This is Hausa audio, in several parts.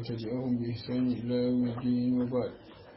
تبعهم بإحسان إلى يوم الدين وبعد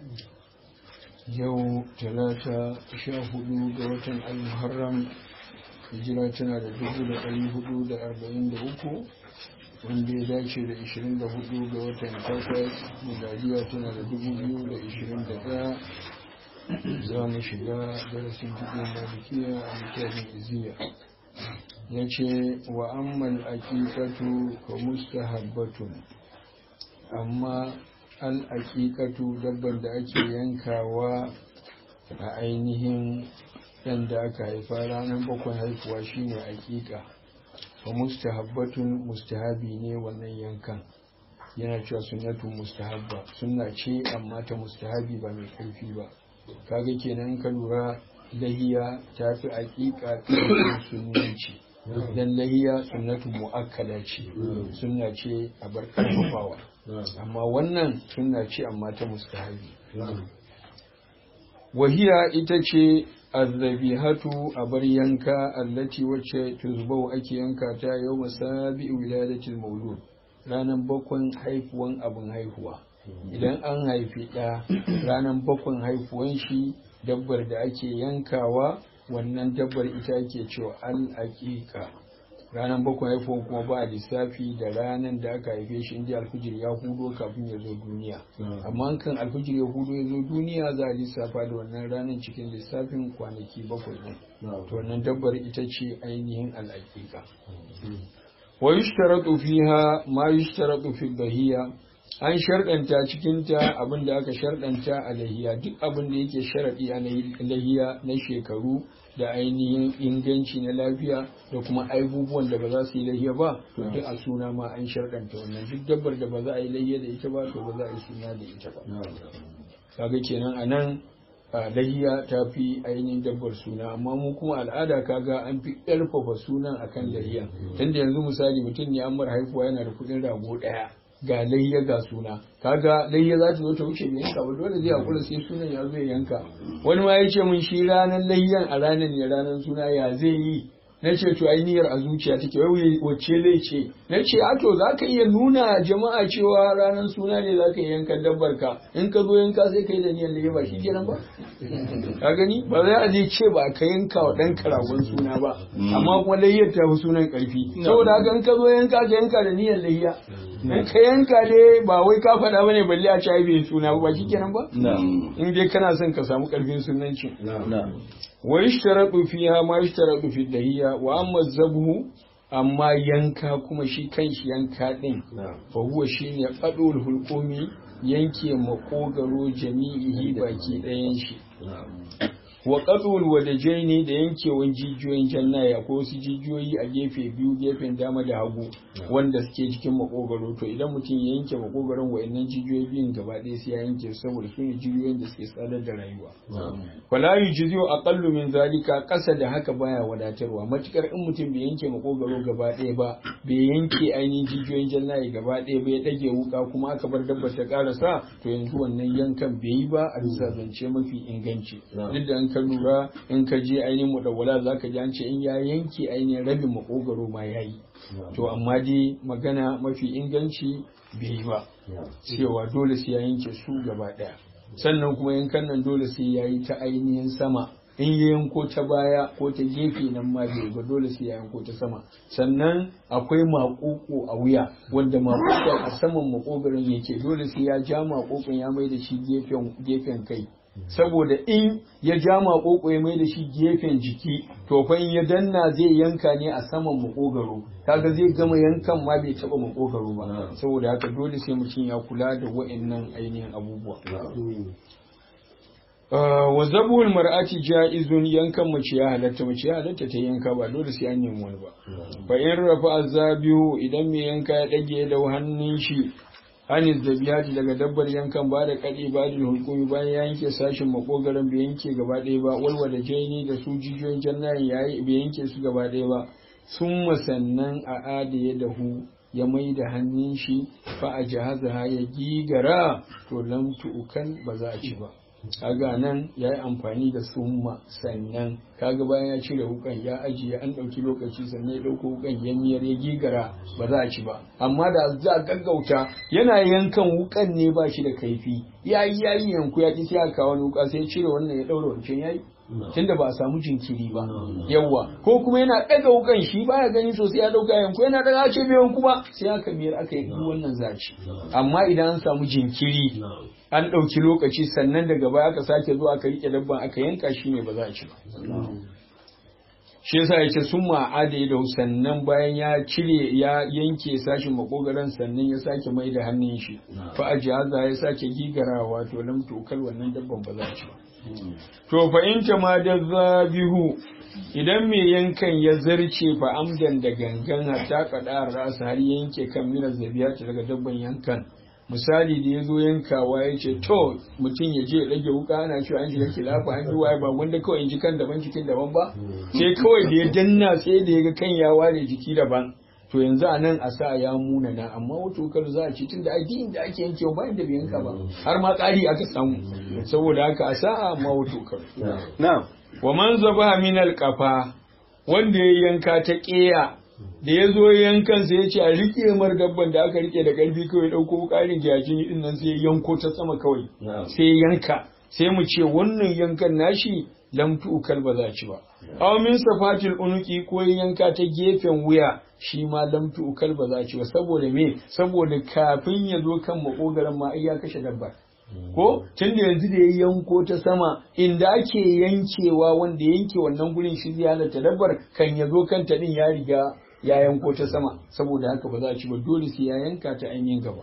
yau talata sha hudu ga watan al-muharram hijira tana da dubu da ɗari hudu da arba'in da uku wanda ya dace da ishirin da hudu ga watan takwas miladiya tana da dubu biyu da ishirin da ɗaya za mu shiga darasin fiɗin malikiya a littafin iziya ya ce wa amman aƙiƙatu ka mustahabbatun amma al'aƙiƙatu dabban da ake yankawa a ainihin ɗan da aka haifa ranar bakwai haifuwa shine aƙiƙa wa mustahabbatun mustahabi ne wannan yankan yana cewa sunnatu mustahabba sunna ce amma ta mustahabi ba mai ƙarfi ba kaga kenan ka lura lahiya ta fi aƙiƙa sunnanci dan lahiya sunnatu mu'akkada ce sunna ce a bar karfafawa amma wannan sunna ce amma ta mustahabi wahiya ita ce azzabihatu a bar yanka allati wacce tuzbau ake yanka ta yau masabi wiladatil maulud ranar bakwan haifuwan abin haihuwa idan an haifi ɗa ranar bakwan haifuwan shi dabbar da ake yankawa wannan dabbar ita ake cewa al'aƙiƙa ranar bakwai haifuwan kuma ba a lissafi da ranar da aka haife shi inda alfijir ya hudo kafin ya zo duniya amma kan alfijir ya hudo ya zo duniya za a lissafa da wannan ranar cikin lissafin kwanaki bakwai ɗin to wannan dabbar ita ce ainihin al'aƙiƙa wa yushtaratu fiha ma yushtaratu fi bahiya an sharɗanta cikinta abin da aka sharɗanta a lahiya duk abin da yake sharaɗi a lahiya na shekaru da ainihin inganci na lafiya da kuma abubuwan da ba za su yi lahiya ba to duk a suna ma an sharɗanta wannan duk dabbar da ba za a yi lahiya da ita ba to ba za a yi suna da ita ba kaga kenan a nan lahiya ta fi ainihin dabbar suna amma mu kuma al'ada kaga an fi ƙarfafa sunan akan lahiya tunda yanzu misali mutum ne an mara haifuwa yana da kuɗin rago ɗaya ga layya ga suna kaga layya za ta zo ta wuce bai yanka ba dole zai hakura sai sunan ya zo ya yanka wani ma ya ce mun shi ranar layyan a ranar ne ranar suna ya zai yi na ce to ai niyyar a zuciya take wai wacce zai ce na ce a to za ka iya nuna jama'a cewa ranar suna ne za ka iya yanka dabbar ka in ka zo yanka sai ka yi da niyyar layya ba shi kenan ba ka gani ba za a je ce ba ka yanka wa ɗan karagon suna ba amma kuma layyar ta fi sunan ƙarfi saboda haka in ka zo yanka ka yanka da niyyar layya in ka yanka ne ba wai ka faɗa bane balle a ci bai suna ba shi kenan ba in dai kana son ka samu ƙarfin sunancin wa yishtaratu fiha ma yishtaratu fi dahiya wa amma zabhu amma yanka kuma shi kanshi yanka din fa huwa shine qadul hulqumi yanke makogaro jami'ihi baki ɗayan shi wa qadul wadajaini da yankewan jijiyoyin jannaya ko wasu jijiyoyi a gefe biyu gefen dama da hagu wanda suke cikin makogaro to idan mutum ya yanke makogaron wa'annan jijiyoyi biyun gaba ɗaya sai ya yanke saboda su ne jijiyoyin da suke tsadar da rayuwa fala yujzi'u aqallu min zalika ƙasa da haka baya wadatarwa matukar in mutum bai yanke makogaro gaba ɗaya ba bai yanke ainihin jijiyoyin jannaya gaba ɗaya ba ya ɗage wuka kuma aka bar dabbar ta ƙarasa to yanzu wannan yankan bai yi ba a bisa zance mafi inganci duk da ka lura in ka je ainihin mudawwala za ka ji an ce in ya yanke ainihin rabin makogaro ma ya yi to amma dai magana mafi inganci bai yi ba cewa dole sai ya yanke su gaba ɗaya sannan kuma yankan nan dole sai ya yi ta ainihin sama in ya yanko ta baya ko ta gefe nan ma bai ba dole sai ya yanko ta sama sannan akwai makoko a wuya wanda makoko a saman makogaron yake dole sai ya ja makokon ya mai da shi gefen kai saboda in ya ja makoko ya mai da shi gefen jiki to fa in ya danna zai yanka ne a saman makogaro kaga zai gama yankan ma bai taba makogaro ba saboda haka dole sai mutum ya kula da wa'annan ainihin abubuwa wa zabul mar'ati ja'izun yankan mace ya halatta mace ya halatta ta yanka ba dole sai an nemi wani ba fa in rafa azabihu idan mai yanka ya dage da hannun shi hanis da biyati daga dabbar yankan ba da kaɗe ba da hukumi bayan ya yanke sashin makogaran bai yanke gaba ɗaya ba walwala jaini da su jijiyoyin jannayin yayi bai yanke su gaba ɗaya ba sun sannan a adaye da hu ya mai da hannun shi fa a jihaza ya gigara to lam tu'ukan ba za a ci ba kaga nan ya yi amfani da summa sannan kaga bayan ya cire wukan ya ajiye an ɗauki lokaci sannan ya ɗauko wukan ya miyar ya gigara ba za a ci ba amma da za a gaggauta yana yankan wukan ne ba shi da kaifi ya yi ya yi yanku ya ƙi sai aka kawo wuka sai ya cire wannan ya ɗaura wancan ya yi tunda ba a samu jinkiri ba yawwa ko kuma yana ɗaga wukan shi baya gani sosai ya ɗauka yanku yana ɗaga ce bai yanku ba sai aka miyar aka yi wannan zaci amma idan an samu jinkiri an ɗauki lokaci sannan daga baya aka sake zuwa aka riƙe dabban aka yanka shi ne ba za a ci ba shi yasa ya ce sun ma'ada da sannan bayan ya cire ya yanke sashin makogaran sannan ya sake mai da hannun shi fa a jihaza ya sake gigarawa to lam tokal wannan dabban ba za a ci ba to fa in ma da zabihu idan mai yankan ya zarce fa amdan da gangan hatta kada rasa har yanke kan mina zabiya daga dabban yankan misali da ya zo yankawa ya ce to mutum ya je rage wuka ana cewa an shiga kilafa an ji waye ba wanda kawai in ji kan daban jikin daban ba sai kawai da ya danna sai da ya ga kan ya ware jiki daban to yanzu a nan a sa ya muna na amma wata wukar za a ci tun da addinin da ake yankewa bayan da bai yanka ba har ma ƙari aka samu saboda haka a sa amma wata wukar wa man zaba min alqafa wanda ya yanka ta ƙeya da ya zo yankan sai ya ce a rike mar dabban da aka rike da ƙarfi kawai ɗauko ƙarin jajini din nan sai yanko ta sama kawai sai yanka sai mu ce wannan yankan nashi lam tu'kal ba za ci ba aw min safatil unuki ko yanka ta gefen wuya shi ma lam tu'kal ba za ci ba saboda me saboda kafin ya zo kan makogaran ma ai ya kashe dabbar ko tun da yanzu da ya yanko ta sama inda ake yankewa wanda yanke wannan gurin shi zai halatta dabbar kan ya zo kanta din ya riga ya yanko ta sama saboda haka ba za a ci ba dole sai ya yanka ta ainihin gaba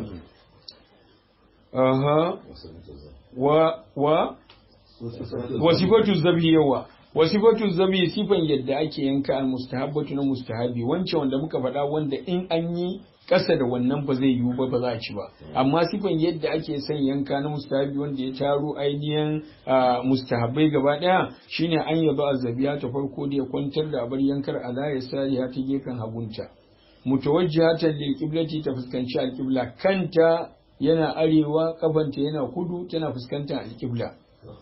aha wa wa wasifatu zabi yawa wasifatu zabi sifan yadda ake yanka al mustahabbatu na mustahabi wancan wanda muka faɗa wanda in an yi ƙasa da wannan ba zai yiwu ba ba za a ci ba amma sifan yadda ake son yanka na mustahabi wanda ya taro ainihin mustahabbai gaba ɗaya shine an yaba azabiya ta farko da ya kwantar da abar yankar ala ya sariya ta gefen hagunta mutawajjihatan lil qiblati ta fuskanci alqibla kanta yana arewa kafanta yana kudu tana fuskantar alqibla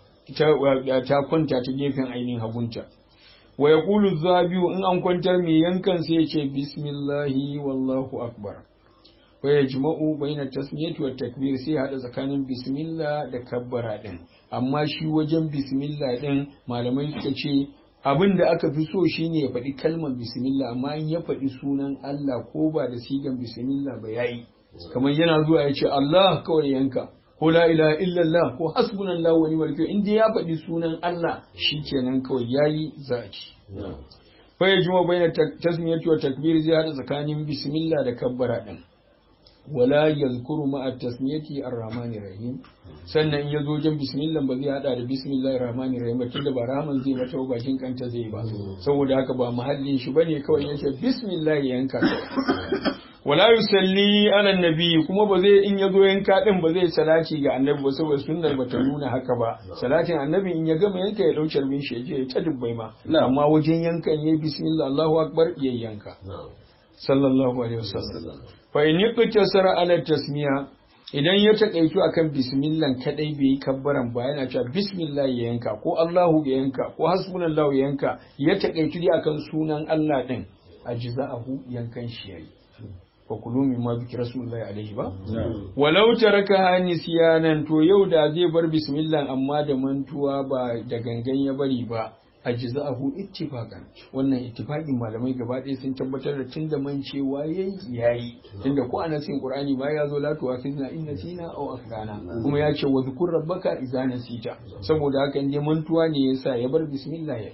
ta kwanta ta gefen ainihin hagunta wa yaqulu zabiu in an kwantar mai yankan sai ya ce bismillahi wallahu akbar wa yajma'u baina tasmiyati wa takbir sai hada tsakanin bismillah da kabbara din amma shi wajen bismillah din malamai suka ce abin da aka fi so shine ya faɗi kalmar bismillah amma in ya faɗi sunan Allah ko ba da sigan bismillah ba yayi kamar yana zuwa ya ce Allah kawai yanka ko la ilaha illallah ko hasbunallahu wa ni'mal wakil in dai ya faɗi sunan Allah shikenan kawai yayi zaki fa yajma baina tasmiyati wa takbir zai hada tsakanin bismillah da kabbara din wala yazkuru ma'a tasmiyati ar-rahmani rahim sannan in yazo wajen bismillah ba zai hada da bismillahir rahmanir rahim tunda ba rahman zai mata bakin kanta zai ba saboda haka ba mahallin shi bane kawai yace bismillah yanka wala yusalli ala nabi kuma ba zai in yazo yanka din ba zai salati ga annabi ba saboda sunnar bata nuna haka ba salatin annabi in ya gama yanka ya dauke min shi je ta dubbai ma amma wajen yankan yayi bismillah Allahu akbar yayi yanka sallallahu alaihi wasallam fa in yaktasara ala tasmiya idan ya takaitu akan bismillah kadai bai yi kabbaran ba yana cewa bismillah ya yanka ko Allahu ya yanka ko hasbunallahu ya yanka ya takaitu dai akan sunan Allah din ajza'ahu yankan shi yayi wa kulu mimma biki rasulullahi alaihi ba walau taraka nisyanan to yau da zai bar bismillah amma da mantuwa ba da gangan ya bari ba ajza'ahu ittifaqan wannan ittifaqin malamai gaba ɗaya sun tabbatar da tunda mancewa yayi yayi tunda ko anasin qur'ani ma ya zo la tuwafizna in nasina aw akhdana kuma ya ce wa zkur rabbaka idza nasita saboda haka inda mantuwa ne yasa ya bar bismillah yayi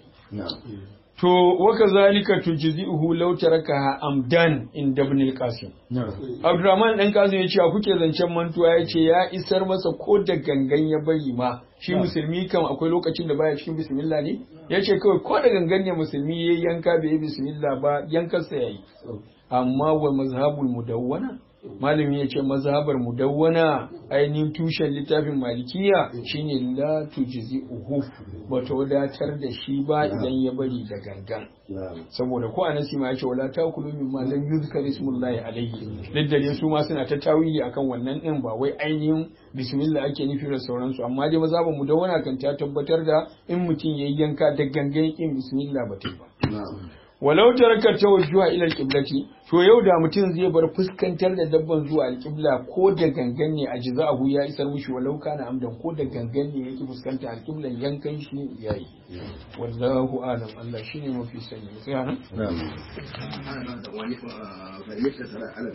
To, waka zalika tujzi'uhu law tarakaha amdan in ibn al-Qasim. Abdurrahman dan Qasim ya ce a kuke zancen mantuwa ya ce ya isar masa ko da gangan ya bari ma shi musulmi kam akwai lokacin da baya cikin bismillah ne ya ce kawai ko da gangan ne musulmi ya yanka bai yi bismillah ba yankarsa yayi amma wa mazhabul mudawwana malami ya ce mazhabar mudawwana ainihin tushen littafin malikiya shine la tujzi uhu bata wadatar da shi ba idan ya bari da gangan saboda ko anasi ma ya ce wala takulu mimma lam yuzkar ismullahi alayhi duk da su ma suna ta tawili akan wannan din ba wai ainihin bismillah ake nufi da sauransu amma dai mazhabar mudawwana kan ta tabbatar da in mutum yayi yanka da gangan kin bismillah ba ta ba walau taraka tawajjuha ila alqiblati to yau da mutum zai bar fuskantar da dabban zuwa alqibla ko da gangan ne a jiza'ahu ya isar mushi walau kana amdan ko da gangan ne yake fuskanta alqiblan yankan shi yayi wallahu alam Allah shine mafi sani sai